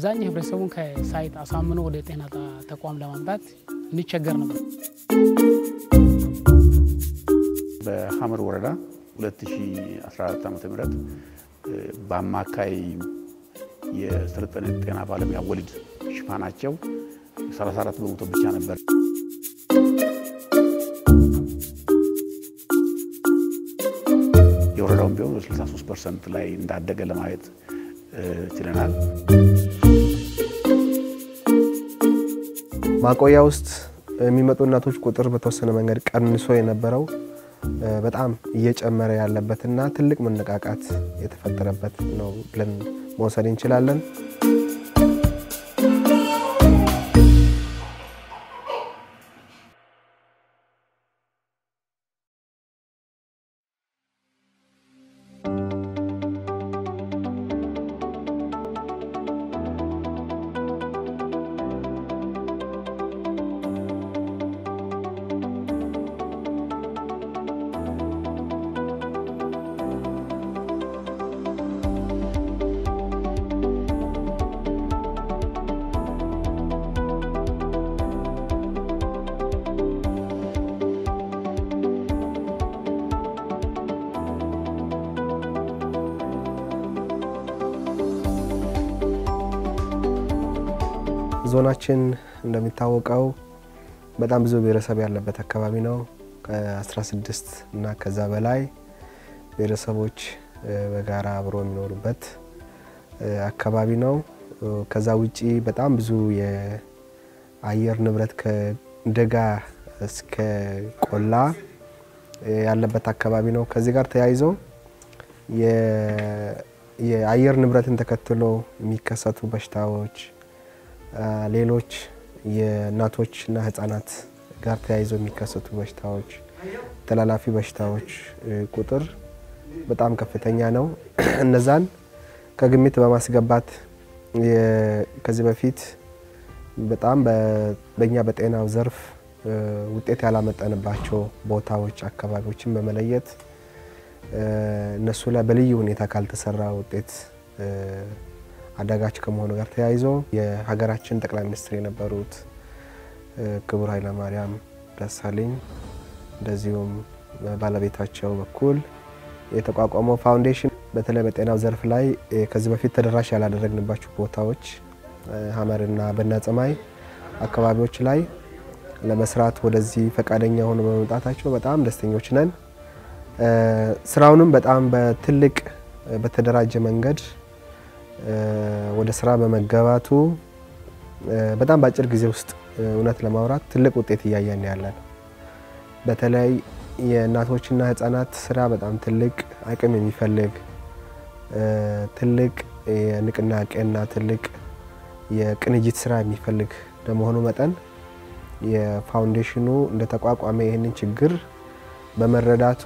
አብዛኛው ህብረተሰቡን ከሳይት አሳምኖ ወደ ጤና ተቋም ለማምጣት እንቸገር ነበር። በሐመር ወረዳ 2014 ዓ ም በአማካይ የሰለጠነ ጤና ባለሙያ ወሊድ ሽፋናቸው 34 በመቶ ብቻ ነበር። የወረዳውን ቢሆን 63 ፐርሰንት ላይ እንዳደገ ለማየት ችለናል። ማቆያ ውስጥ የሚመጡ እናቶች ቁጥር በተወሰነ መንገድ ቀንሶ የነበረው በጣም እየጨመረ ያለበትና ትልቅ መነቃቃት የተፈጠረበት ነው ብለን መውሰድ እንችላለን። ዞናችን እንደሚታወቀው በጣም ብዙ ብሔረሰብ ያለበት አካባቢ ነው። ከ16 እና ከዛ በላይ ብሔረሰቦች በጋራ አብሮ የሚኖሩበት አካባቢ ነው። ከዛ ውጪ በጣም ብዙ የአየር ንብረት ከደጋ እስከ ቆላ ያለበት አካባቢ ነው። ከዚህ ጋር ተያይዞ የአየር ንብረትን ተከትሎ የሚከሰቱ በሽታዎች ሌሎች የእናቶችና ህጻናት ጋር ተያይዞ የሚከሰቱ በሽታዎች፣ ተላላፊ በሽታዎች ቁጥር በጣም ከፍተኛ ነው። እነዛን ከግምት በማስገባት ከዚህ በፊት በጣም በእኛ በጤናው ዘርፍ ውጤት ያላመጠንባቸው ቦታዎች፣ አካባቢዎችን በመለየት እነሱ ላይ በልዩ ሁኔታ ካልተሰራ ውጤት አዳጋች ከመሆኑ ጋር ተያይዞ የሀገራችን ጠቅላይ ሚኒስትር የነበሩት ክቡር ኃይለማርያም ደሳለኝ እንደዚሁም ባለቤታቸው በኩል የተቋቋመው ፋውንዴሽን በተለይ በጤናው ዘርፍ ላይ ከዚህ በፊት ተደራሽ ያላደረግንባቸው ቦታዎች ሐመርና በናጸማይ አካባቢዎች ላይ ለመስራት ወደዚህ ፈቃደኛ ሆኖ በመምጣታቸው በጣም ደስተኞች ነን። ስራውንም በጣም በትልቅ በተደራጀ መንገድ ወደ ስራ በመገባቱ በጣም በአጭር ጊዜ ውስጥ እውነት ለማውራት ትልቅ ውጤት እያየን ያለን። በተለይ የእናቶችና ህጻናት ስራ በጣም ትልቅ አቅም የሚፈልግ ትልቅ የንቅናቄና ትልቅ የቅንጅት ስራ የሚፈልግ እንደመሆኑ መጠን የፋውንዴሽኑ እንደ ተቋቋመ ይህንን ችግር በመረዳቱ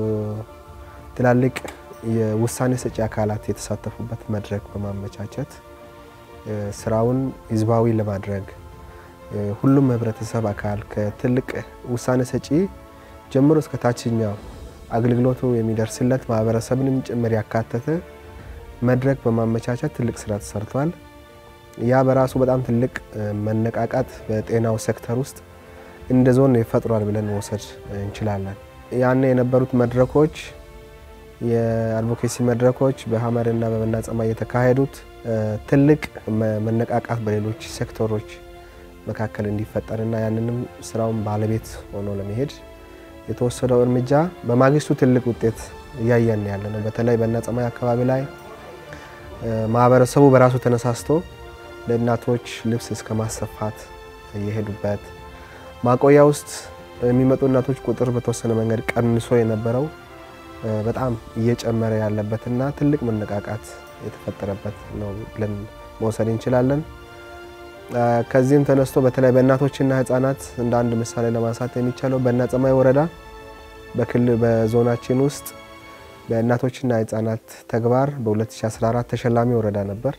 ትላልቅ የውሳኔ ሰጪ አካላት የተሳተፉበት መድረክ በማመቻቸት ስራውን ህዝባዊ ለማድረግ ሁሉም ህብረተሰብ አካል ከትልቅ ውሳኔ ሰጪ ጀምሮ እስከ ታችኛው አገልግሎቱ የሚደርስለት ማህበረሰብንም ጭምር ያካተተ መድረክ በማመቻቸት ትልቅ ስራ ተሰርቷል። ያ በራሱ በጣም ትልቅ መነቃቃት በጤናው ሴክተር ውስጥ እንደ ዞን ፈጥሯል ብለን መውሰድ እንችላለን። ያኔ የነበሩት መድረኮች የአድቮኬሲ መድረኮች በሐመርና በመናጸማ የተካሄዱት ትልቅ መነቃቃት በሌሎች ሴክተሮች መካከል እንዲፈጠርና ያንንም ስራውን ባለቤት ሆኖ ለመሄድ የተወሰደው እርምጃ በማግስቱ ትልቅ ውጤት እያየን ያለ ነው። በተለይ በናጸማይ አካባቢ ላይ ማህበረሰቡ በራሱ ተነሳስቶ ለእናቶች ልብስ እስከ ማሰፋት እየሄዱበት ማቆያ ውስጥ የሚመጡ እናቶች ቁጥር በተወሰነ መንገድ ቀንሶ የነበረው በጣም እየጨመረ ያለበትና ትልቅ መነቃቃት የተፈጠረበት ነው ብለን መውሰድ እንችላለን። ከዚህም ተነስቶ በተለይ በእናቶችና ህጻናት እንደ አንድ ምሳሌ ለማንሳት የሚቻለው በናጸማይ ወረዳ በክልል በዞናችን ውስጥ በእናቶችና ህጻናት ተግባር በ2014 ተሸላሚ ወረዳ ነበር።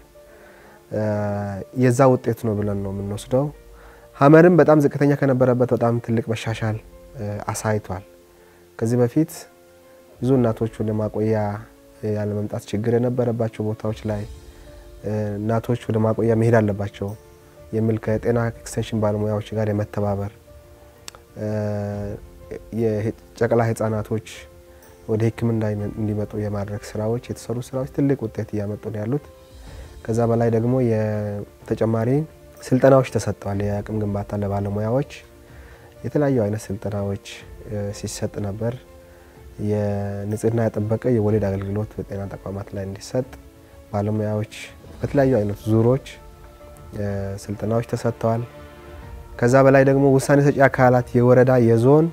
የዛ ውጤት ነው ብለን ነው የምንወስደው። ሐመርም በጣም ዝቅተኛ ከነበረበት በጣም ትልቅ መሻሻል አሳይቷል። ከዚህ በፊት ብዙ እናቶች ወደ ማቆያ ያለመምጣት ችግር የነበረባቸው ቦታዎች ላይ እናቶች ወደ ማቆያ መሄድ አለባቸው የሚል ከጤና ኤክስቴንሽን ባለሙያዎች ጋር የመተባበር የጨቅላ ህጻናቶች ወደ ሕክምና እንዲመጡ የማድረግ ስራዎች የተሰሩ ስራዎች ትልቅ ውጤት እያመጡ ነው ያሉት። ከዛ በላይ ደግሞ የተጨማሪ ስልጠናዎች ተሰጥተዋል። የአቅም ግንባታ ለባለሙያዎች የተለያዩ አይነት ስልጠናዎች ሲሰጥ ነበር። የንጽህና የጠበቀ የወሊድ አገልግሎት በጤና ተቋማት ላይ እንዲሰጥ ባለሙያዎች በተለያዩ አይነት ዙሮች ስልጠናዎች ተሰጥተዋል። ከዛ በላይ ደግሞ ውሳኔ ሰጪ አካላት የወረዳ የዞን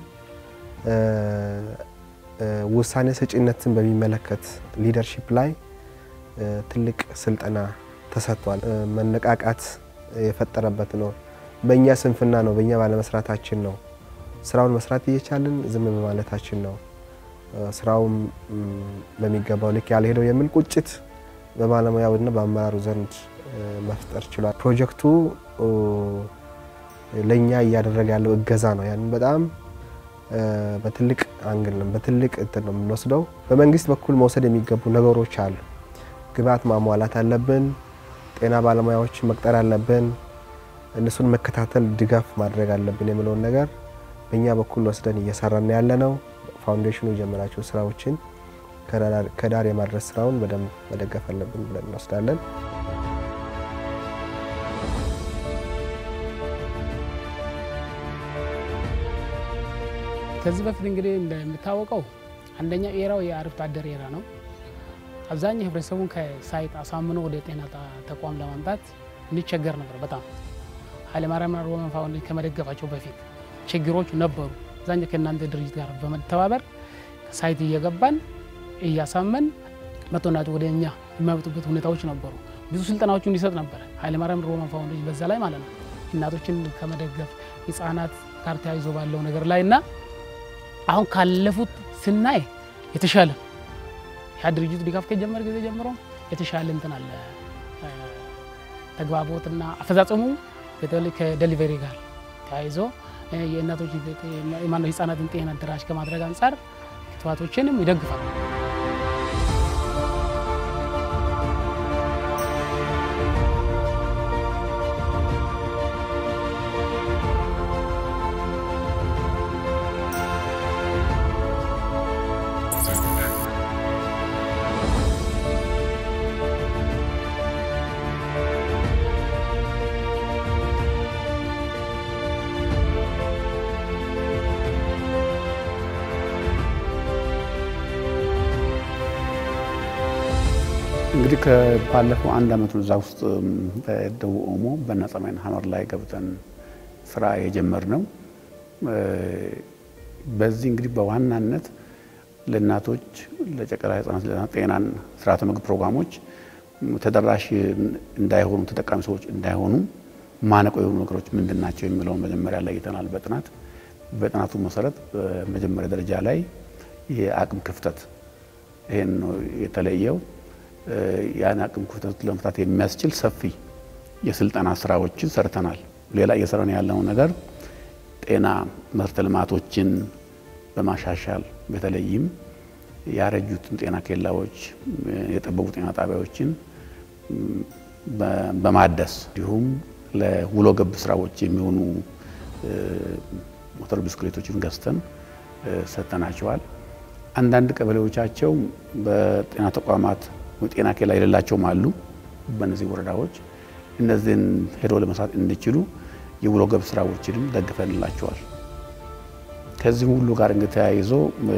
ውሳኔ ሰጪነትን በሚመለከት ሊደርሺፕ ላይ ትልቅ ስልጠና ተሰጥቷል። መነቃቃት የፈጠረበት ነው። በእኛ ስንፍና ነው፣ በእኛ ባለመስራታችን ነው። ስራውን መስራት እየቻልን ዝም በማለታችን ነው ስራውም በሚገባው ልክ ያልሄደው የሚል ቁጭት በባለሙያውና በአመራሩ ዘንድ መፍጠር ችሏል። ፕሮጀክቱ ለእኛ እያደረገ ያለው እገዛ ነው። ያንን በጣም በትልቅ አንግል ነው በትልቅ እንትን ነው የምንወስደው። በመንግስት በኩል መውሰድ የሚገቡ ነገሮች አሉ። ግብዓት ማሟላት አለብን። ጤና ባለሙያዎች መቅጠር አለብን። እነሱን መከታተል፣ ድጋፍ ማድረግ አለብን የሚለውን ነገር በእኛ በኩል ወስደን እየሰራን ያለ ነው። ፋውንዴሽኑ የጀመራቸው ስራዎችን ከዳር የማድረስ ስራውን በደንብ መደገፍ አለብን ብለን እንወስዳለን። ከዚህ በፊት እንግዲህ እንደሚታወቀው አንደኛው ኤራው የአርብቶ አደር ኤራ ነው። አብዛኛው ህብረተሰቡን ከሳይት አሳምኖ ወደ ጤና ተቋም ለማምጣት እንቸገር ነበር። በጣም ኃይለማርያም ሮማን ፋውንዴሽን ከመደገፋቸው በፊት ችግሮች ነበሩ። አብዛኛው ከእናንተ ድርጅት ጋር በመተባበር ሳይት እየገባን እያሳመን መቶ እናቱ ወደ እኛ የሚያመጡበት ሁኔታዎች ነበሩ። ብዙ ስልጠናዎቹ እንዲሰጥ ነበር ኃይለማርያም ሮማን ፋውንዴሽን በዛ ላይ ማለት ነው እናቶችን ከመደገፍ ህጻናት ጋር ተያይዞ ባለው ነገር ላይ እና አሁን ካለፉት ስናይ የተሻለ ያ ድርጅቱ ድጋፍ ከጀመረ ጊዜ ጀምሮ የተሻለ እንትን አለ ተግባቦትና አፈጻጸሙ በተለይ ከደሊቨሪ ጋር ተያይዞ የእናቶች ማነው ህጻናትን ጤና ደራሽ ከማድረግ አንጻር ክትባቶችንም ይደግፋል። እንግዲህ ባለፈው አንድ አመት ነው እዛ ውስጥ በደቡብ ኦሞ በነጸማይን ሀመር ላይ ገብተን ስራ የጀመርነው። በዚህ እንግዲህ በዋናነት ለእናቶች ለጨቅላ ህጻናት ጤናን ስርዓተ ምግብ ፕሮግራሞች ተደራሽ እንዳይሆኑ ተጠቃሚ ሰዎች እንዳይሆኑ ማነቆ የሆኑ ነገሮች ምንድን ናቸው የሚለውን መጀመሪያ ለይተናል በጥናት በጥናቱ መሰረት በመጀመሪያ ደረጃ ላይ የአቅም ክፍተት ይሄን ነው የተለየው። ያን አቅም ክፍተት ለመፍታት የሚያስችል ሰፊ የስልጠና ስራዎችን ሰርተናል። ሌላ እየሰራን ያለው ነገር ጤና መሰረተ ልማቶችን በማሻሻል በተለይም ያረጁትን ጤና ኬላዎች፣ የጠበቡ ጤና ጣቢያዎችን በማደስ እንዲሁም ለውሎ ገብ ስራዎች የሚሆኑ ሞተር ብስክሌቶችን ገዝተን ሰጥተናቸዋል። አንዳንድ ቀበሌዎቻቸው በጤና ተቋማት ጤና ኬላ የሌላቸውም አሉ። በእነዚህ ወረዳዎች እነዚህን ሄዶ ለመስራት እንዲችሉ የውሎ ገብ ስራዎችንም ደግፈንላቸዋል። ከዚህም ሁሉ ጋር እንግዲህ ተያይዞ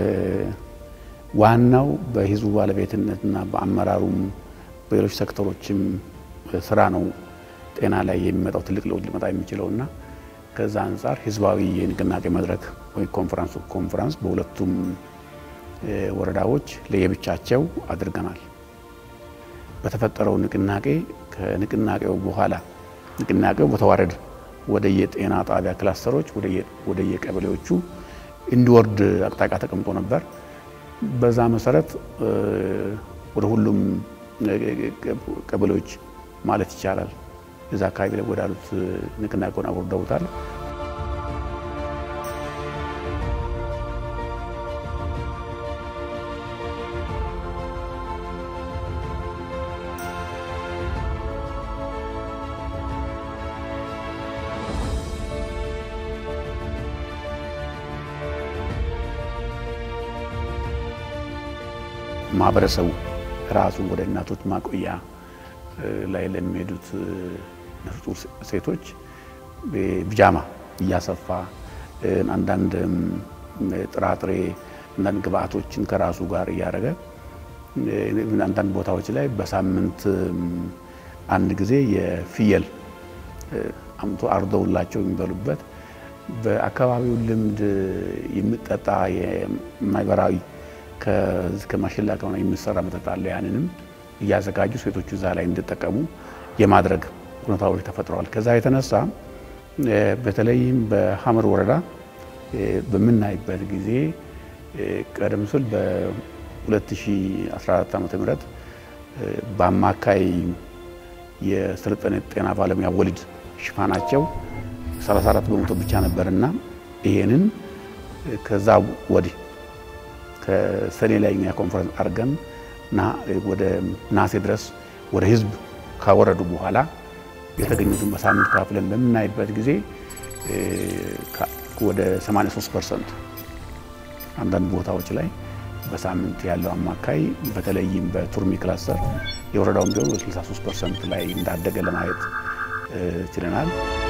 ዋናው በህዝቡ ባለቤትነትና በአመራሩም በሌሎች ሴክተሮችም ስራ ነው ጤና ላይ የሚመጣው ትልቅ ለውጥ ሊመጣ የሚችለውና ከዛ አንጻር ህዝባዊ የንቅናቄ መድረክ ወይ ኮንፈረንሱ ኮንፈረንስ በሁለቱም ወረዳዎች ለየብቻቸው አድርገናል። በተፈጠረው ንቅናቄ ከንቅናቄው በኋላ ንቅናቄው በተዋረድ ወደ የጤና ጣቢያ ክላስተሮች ወደ የቀበሌዎቹ እንዲወርድ አቅጣጫ ተቀምጦ ነበር። በዛ መሰረት ወደ ሁሉም ቀበሌዎች ማለት ይቻላል እዛ አካባቢ ላይ ወዳሉት ንቅናቄውን አውርደውታል። ማህበረሰቡ ራሱ ወደ እናቶች ማቆያ ላይ ለሚሄዱት ነፍሰ ጡር ሴቶች ቢጃማ እያሰፋ አንዳንድ ጥራጥሬ አንዳንድ ግብአቶችን ከራሱ ጋር እያደረገ አንዳንድ ቦታዎች ላይ በሳምንት አንድ ጊዜ የፍየል አምቶ አርደውላቸው የሚበሉበት በአካባቢው ልምድ የሚጠጣ የማህበራዊ ከማሽላ ከሆነ የሚሰራ መጠጥ አለ። ያንንም እያዘጋጁ ሴቶቹ እዛ ላይ እንዲጠቀሙ የማድረግ ሁኔታዎች ተፈጥረዋል። ከዛ የተነሳ በተለይም በሀመር ወረዳ በምናይበት ጊዜ ቀደም ሲል በ2014 ዓ.ም በአማካይ የሰለጠነ ጤና ባለሙያ ወሊድ ሽፋናቸው 34 በመቶ ብቻ ነበርና ይሄንን ከዛ ወዲህ ከሰኔ ላይ እኛ ኮንፈረንስ አድርገን ወደ ናሴ ድረስ ወደ ህዝብ ካወረዱ በኋላ የተገኙትን በሳምንት ካፍለን በምናይበት ጊዜ ወደ 83 ፐርሰንት አንዳንድ ቦታዎች ላይ በሳምንት ያለው አማካይ በተለይም በቱርሚ ክላስተር የወረዳውን ቢሆን ወደ 63 ፐርሰንት ላይ እንዳደገ ለማየት ችለናል።